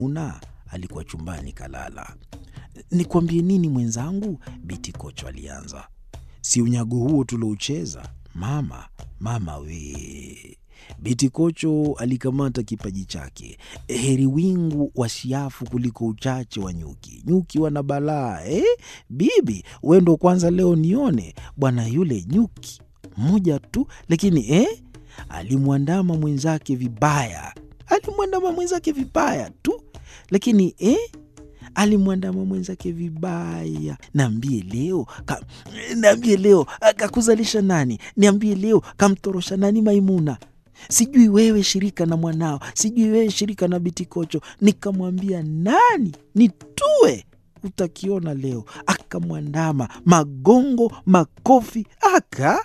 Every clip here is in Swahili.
Una alikuwa chumbani kalala. Nikwambie nini mwenzangu? Biti Kocho alianza. Si unyago huo tuloucheza mama, mama we. Biti Kocho alikamata kipaji chake. Heri wingu wa siafu kuliko uchache wa nyuki. Nyuki wana balaa eh? Bibi we ndo kwanza leo nione bwana yule nyuki mmoja tu, lakini eh? alimwandama mwenzake vibaya, alimwandama mwenzake vibaya tu, lakini eh? alimwandama mwenzake vibaya. Naambie leo ka, naambie leo kakuzalisha nani? Niambie leo kamtorosha nani Maimuna? Sijui wewe shirika na mwanao, sijui wewe shirika na Biti Kocho. Nikamwambia nani nitue, utakiona leo. Akamwandama magongo, makofi, aka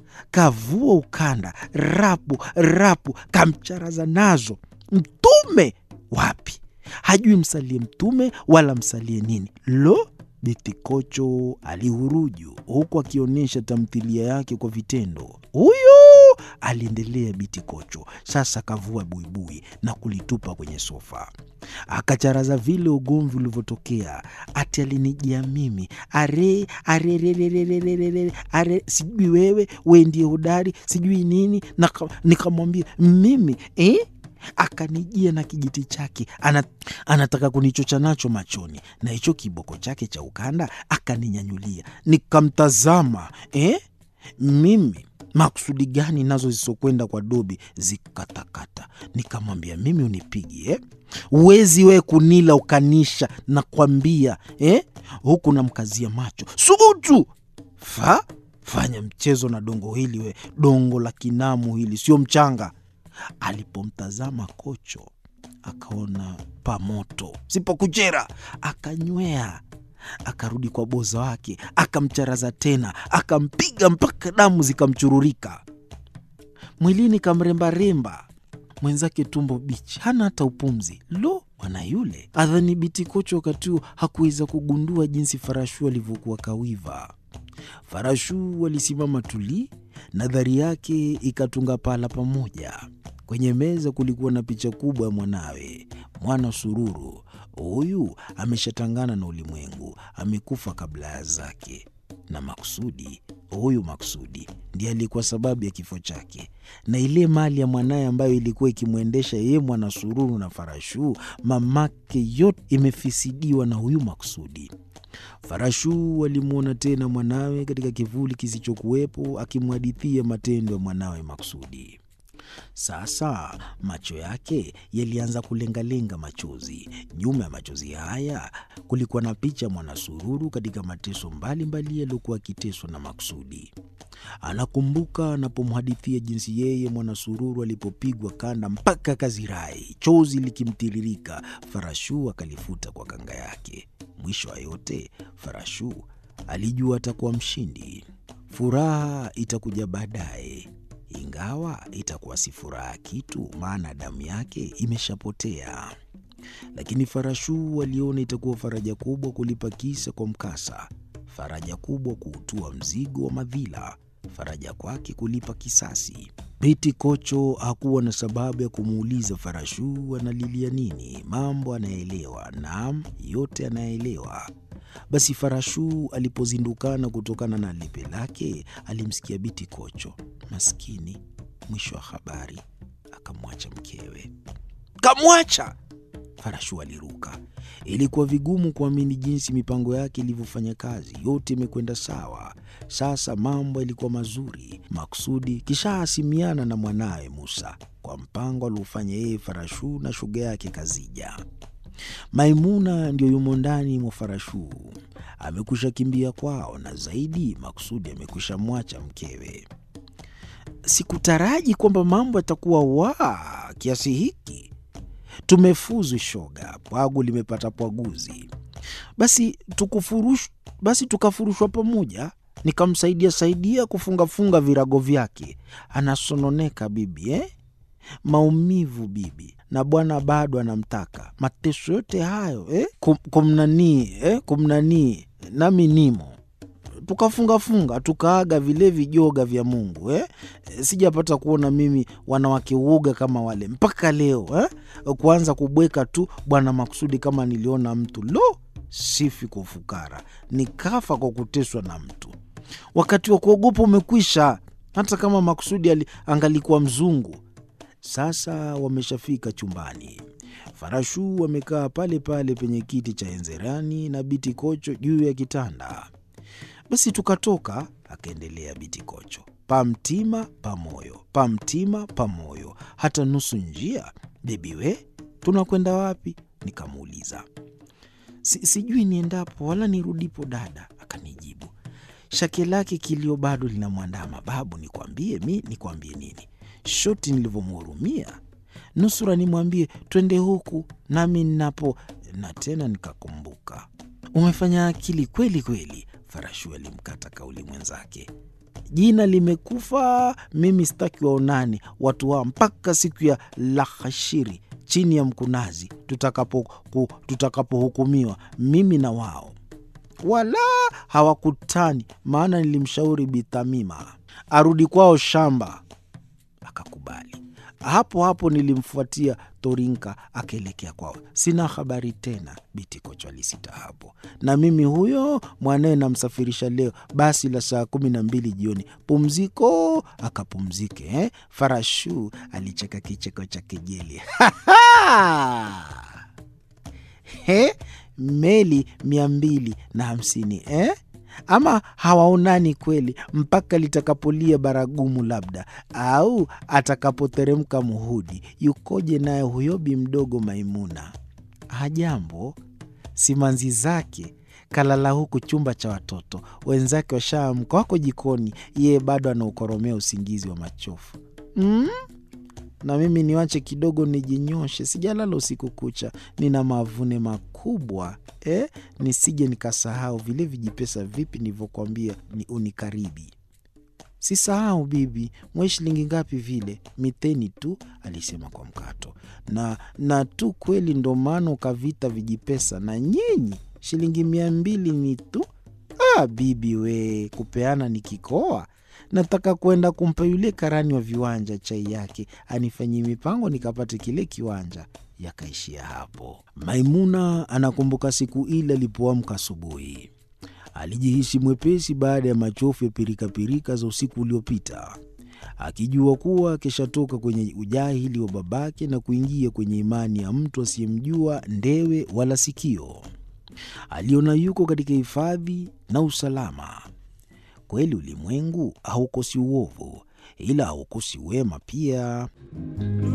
kavua ukanda, rapu rapu, kamcharaza nazo. Mtume wapi? Hajui msalie mtume wala msalie nini. Lo, Biti Kocho alihuruju huku akionyesha tamthilia yake kwa vitendo. Huyu aliendelea Biti Kocho. Sasa kavua buibui na kulitupa kwenye sofa, akacharaza vile ugomvi ulivyotokea. Ati alinijia mimi are arererererere are, sijui wewe we ndiye hodari sijui nini, na nikamwambia mimi eh? Akanijia na kijiti chake ana, anataka kunichocha nacho machoni, na hicho kiboko chake cha ukanda akaninyanyulia. Nikamtazama eh? mimi makusudi gani nazo zisokwenda kwa dobi zikatakata. Nikamwambia mimi unipigi eh? uwezi we kunila ukanisha nakwambia eh? huku namkazia macho subutu fa fanya mchezo na dongo hili we, dongo la kinamu hili sio mchanga. Alipomtazama Kocho akaona pamoto sipokuchera, akanywea akarudi kwa boza wake, akamcharaza tena, akampiga mpaka damu zikamchururika mwilini, kamrembaremba mwenzake tumbo bichi, hana hata upumzi. Lo, mwana yule adhani Biti Kocho wakati huo hakuweza kugundua jinsi Farashu alivyokuwa kawiva. Farashu alisimama tuli, nadhari yake ikatunga pala pamoja. Kwenye meza kulikuwa na picha kubwa ya mwanawe, mwana Sururu. Huyu ameshatangana na ulimwengu, amekufa kabla ya zake, na Maksudi, huyu Maksudi ndiye alikuwa sababu ya kifo chake, na ile mali ya mwanaye ambayo ilikuwa ikimwendesha yeye mwana Sururu na Farashu, mamake, yote imefisidiwa na huyu Maksudi. Farashu alimwona tena mwanawe katika kivuli kisichokuwepo, akimhadithia matendo ya mwanawe Maksudi. Sasa macho yake yalianza kulengalenga machozi. Nyuma ya machozi haya kulikuwa na picha ya Mwanasururu katika mateso mbalimbali yaliyokuwa akiteswa na Maksudi. Anakumbuka anapomhadithia jinsi yeye Mwanasururu alipopigwa kanda mpaka kazirai, chozi likimtiririka. Farashu akalifuta kwa kanga yake. Mwisho wa yote, Farashu alijua atakuwa mshindi. Furaha itakuja baadaye ingawa itakuwa si furaha kitu, maana damu yake imeshapotea. Lakini Farashu aliona itakuwa faraja kubwa kulipa kisa kwa mkasa, faraja kubwa kuutua mzigo wa madhila, faraja kwake kulipa kisasi. Biti Kocho hakuwa na sababu ya kumuuliza Farashu analilia nini. Mambo anayeelewa, naam, yote anayeelewa. Basi Farashu alipozindukana kutokana na lepe lake, alimsikia Biti Kocho. Maskini, mwisho wa habari akamwacha mkewe. Kamwacha! Farashu aliruka. Ilikuwa vigumu kuamini jinsi mipango yake ilivyofanya kazi. Yote imekwenda sawa. Sasa mambo yalikuwa mazuri. Maksudi kishaasimiana na mwanawe Musa kwa mpango aliofanya yeye Farashu na shoga yake Kazija. Maimuna ndio yumo ndani mwa Farashu, amekwisha kimbia kwao, na zaidi Maksudi amekwisha mwacha mkewe. Sikutaraji kwamba mambo yatakuwa wa kiasi hiki. Tumefuzu shoga, pwagu limepata pwaguzi. Basi tukufurush, basi tukafurushwa pamoja, nikamsaidia saidia kufungafunga virago vyake. Anasononeka bibi eh? Maumivu bibi, na bwana bado anamtaka. Mateso yote hayo eh? Kum, kumnanii eh? kumnanii nami nimo tukafungafunga tukaaga vile vijoga vya Mungu eh? Sijapata kuona mimi wanawake uoga kama wale mpaka leo eh? Kuanza kubweka tu Bwana Maksudi kama niliona mtu lo, sifi kwa ufukara, nikafa kwa kuteswa na mtu. Wakati wa kuogopa umekwisha, hata kama Maksudi angalikuwa mzungu. Sasa wameshafika chumbani. Farashu wamekaa pale pale penye kiti cha enzerani na Biti Kocho juu ya kitanda. Basi tukatoka, akaendelea Biti Kocho, pamtima pamoyo, pamtima pamoyo, hata nusu njia. Bebi we, tunakwenda wapi? Nikamuuliza. Si, sijui niendapo wala nirudipo dada, akanijibu. Shake lake kilio bado linamwandama. Babu, nikwambie mi nikwambie nini? Shoti nilivyomhurumia nusura nimwambie twende huku nami ninapo, na tena nikakumbuka. Umefanya akili kweli kweli. Farashu alimkata kauli mwenzake. Jina limekufa, mimi sitaki waonane watu wao mpaka siku ya lahashiri chini ya mkunazi tutakapohukumiwa, tutakapo mimi na wao wala hawakutani, maana nilimshauri Bithamima arudi kwao shamba, akakubali. Hapo hapo nilimfuatia Torinka akaelekea kwao. Sina habari tena, Biti Kocho alisita hapo. Na mimi huyo mwanaye namsafirisha leo basi la saa kumi na mbili jioni. Pumziko akapumzike eh? Farashu alicheka kicheko cha kejeli He, meli mia mbili na hamsini eh? Ama hawaonani kweli mpaka litakapolia baragumu, labda au atakapoteremka muhudi. Yukoje naye huyo bi mdogo Maimuna? Hajambo, simanzi zake kalala huku chumba cha watoto wenzake washaamka, wako jikoni, yeye bado anaukoromea usingizi wa machofu mm? na mimi niwache kidogo nijinyoshe, sijalala usiku kucha, nina mavune makubwa eh? Nisije nikasahau vile vijipesa vipi nilivyokwambia ni unikaribi. Sisahau bibi, mwe shilingi ngapi vile? Miteni tu, alisema kwa mkato. Na na tu kweli, ndo maana ukavita vijipesa na nyinyi shilingi mia mbili ni tu. Ah, bibi we, kupeana ni kikoa nataka kwenda kumpa yule karani wa viwanja chai yake anifanyie mipango nikapate kile kiwanja. Yakaishia hapo. Maimuna anakumbuka siku ile alipoamka asubuhi, alijihisi mwepesi baada ya machofu ya pirikapirika za usiku uliopita, akijua kuwa akishatoka kwenye ujahili wa babake na kuingia kwenye imani ya mtu asiyemjua ndewe wala sikio. Aliona yuko katika hifadhi na usalama. Kweli ulimwengu haukosi uovu, ila haukosi wema pia.